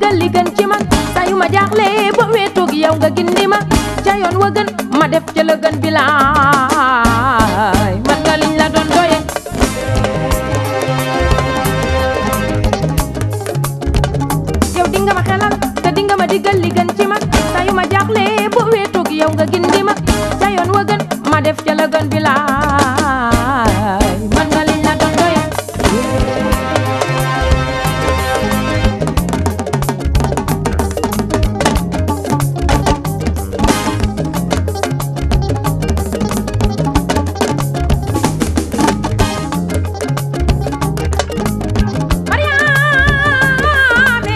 digal li gën ci man saa yu ma jaaxle ba weetoog yow nga gindi ma ca yoon wa gën ma def ca la gën bilaay man nga liñ la doon doye yow di nga ma xelal te di nga ma digal li gën ci man saa yu ma jaaxle ba weetoog yow nga gindi ma ca yoon wa gën ma def ca la gën bilaay man nga liñ la doon doye Mariame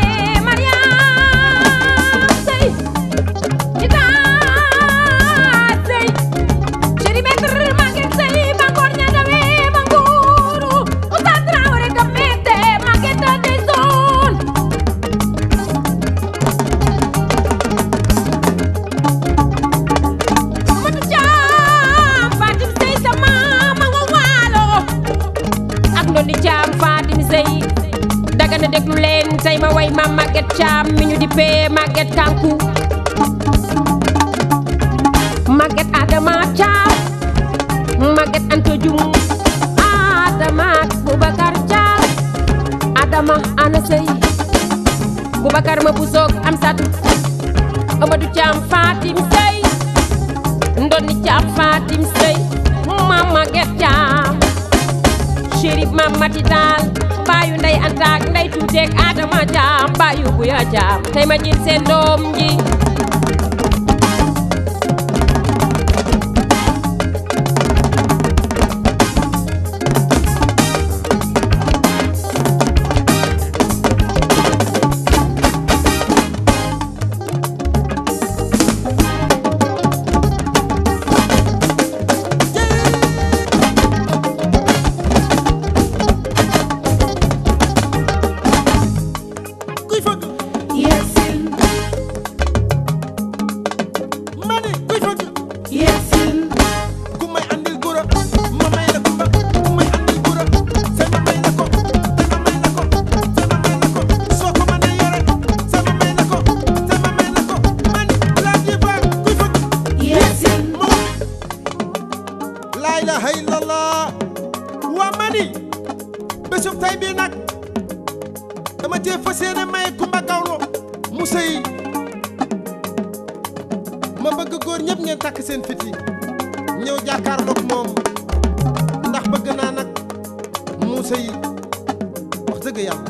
Mariam Sey Ita Sey Chéri Maître Maguette Sey Bangor Ñandawe Banguru Oustaz Traoré Gamete Maguette des zones Matu Caam Fatim Sey sama mango waalo ak ndondi Caam Fatim Sey daga na déglu leen tey ma way ma Maguette Thiam mi ñu dippee Maguette Kanku Maguette Adama Thiam Maguette Anta Dioum Adama Boubacar Thiam Adama Ana Sey Boubacar ma busoog am satu Amadou Thiam Fatim Sey Ndonni Thiam Fatim Sey ma Maguette Thiam Chérif Mam Mati Taal baayu ndey antaak ndey tuuteek Adama Jaam baayu buya jaam tey ma jël seen doom ji kuy fëgg Yeksil, ma ne kuy fëgg yeksil, ku may andil gura ma may la kumba ku may andil gura sama may la ko sama may la ko sama may la ko soo ko mënee yore sama may la ko sama may la ko ma ne laa diva kuy fëgg yeksil, ma laa ilaha illallah waa ma ni bésub tey bii nag dama cee fas yéene maye Kumba Gawlo mu sëy ma bëgg góor ñëpp ngeen takk seen fit yi ñëw jàkkaarloog moom ndax bëgg naa nag mu sëy wax dëgg yàlla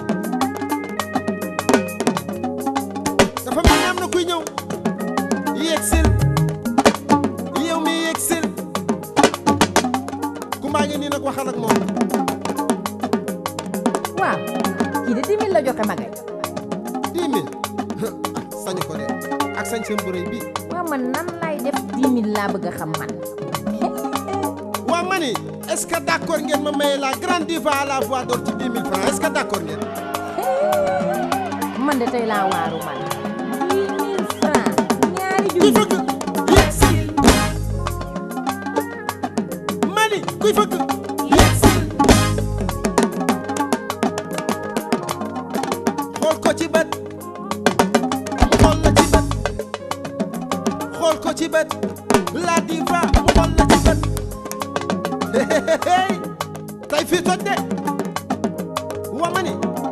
dafa mel ni am na kuy ñëw yéeg sil yow mi yéeg sil Kumba ngi nii nag waxal ak moom waaw kii de 10 000 la joxe magay dix mille sañu ko de ak sañ seen bu rëy bi waaw man nan lay def 10 000 laa bëgg a xam man waa ma ni est-ce que d'accord ngeen ma maye la grande diva à la voix d'or ci dix mille francs est-ce que d'accord ngeen man de tey laa waaru man 10 000 francs ñaari kuy junni fëgg yéeg sil ma ni kuy fëgg yeksil, xool ko ci bët mu xool la ci bët xool ko ci bët la diva mu xool la ci bët hey tey fii toj de waa ma ni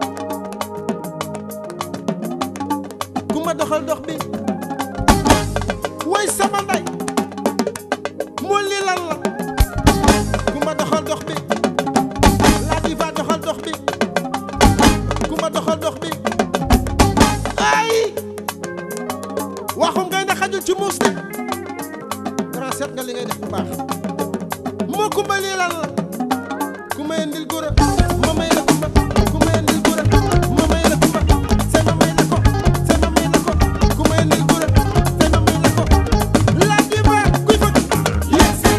ku ma doxal dox bi woy sama ndey moo lii lan la ku ma doxal dox bi la diva doxal dox bi ku ma doxal dox bi ay waxum ngay na xajul ci muus de grand seet nga li ngay def bu baax moo kumba lii lan la ku may indil gura ma may la kumba ku may indil gura ma may la kumba say ma may la ko say ma may la ko ku may indil gura say ma may la ko la diva kuy fëgg yeksil,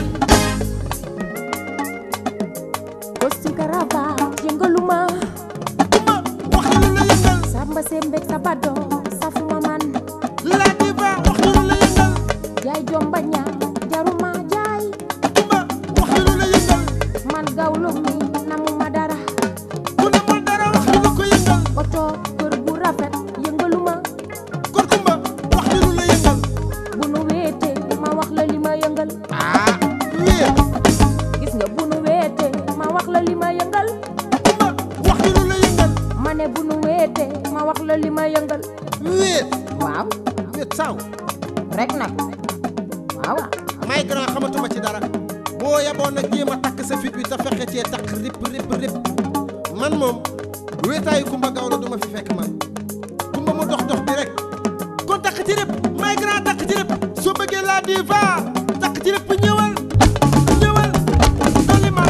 kosti karaba yëngaluma kumba wax lu la yëngal samba sembek sa bado safuma man la diva wax lu la yëngal jaay jomba ñaa jaruma jaay kumba wax lu la yëngal man gawlo mi namuma dara ku ne mul dara wax lu ko yëngal oto kër bu rafet yëngaluma ma ne bu nu wéete ma wax la li ma yëngal wéet waaw wéet saaw rek nag waaw may grand xamatuma ci dara boo yeboon nag jéem a takk sa fit wi te fexe cee takk rip rip rip man moom wéetaayu kumba gawlo du ma fi fekk man kumba mu dox dox bi rek kon takk ci rip may grand takk ci rip soo bëggee la diva takk ci rip ñëwal ñëwal dolli ma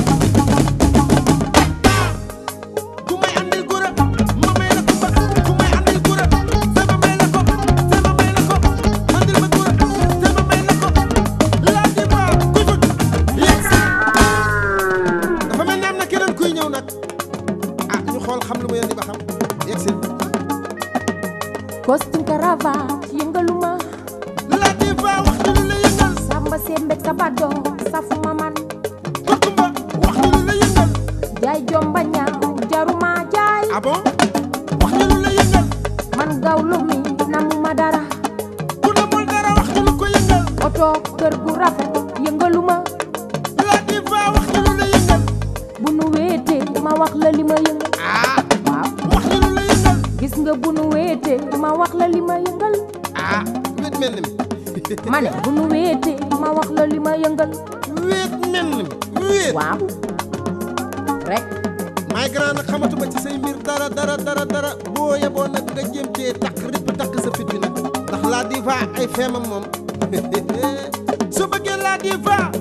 ah ku may andil gura ma may la kumba ku may andil gura sama may la ko sama may la ko andil ma gura sama may la ko la diva kuy fut yegsi dafa mel ni am na keneen kuy ñëw nag ah ñu xool xam lu mu indi ba xam yegsi costume cravate yëngaluma la diva wax ñu lu la yëngal samba sembe kabado safuma man ko kumba wax ñu lu la yëngal jaay jomba ñaaw jaruma jaay ah bon wax ñu lu la yëngal man gawlu mi namuma dara ku la mul dara wax ñu lu ko yëngal oto kër gu rafet yëngaluma la diva wax ñu lu la yëngal bu nu wéete ma wax la li ma yëngal ah waaw wax ñu lu la yëngal gis nga bu nu wéete ma wax la li ma yëngal ah wéet mel ni mi ma ne bu nu wéete ma wax la li ma yëngal wéet mel ni mi wéet waaw rek may grand nag xamatuma ci say mbir dara dara dara dara boo yeboo nag nga jéem cee takk ripp takk sa fit bi nag ndax la diva ay feemam moom su bëggee la diva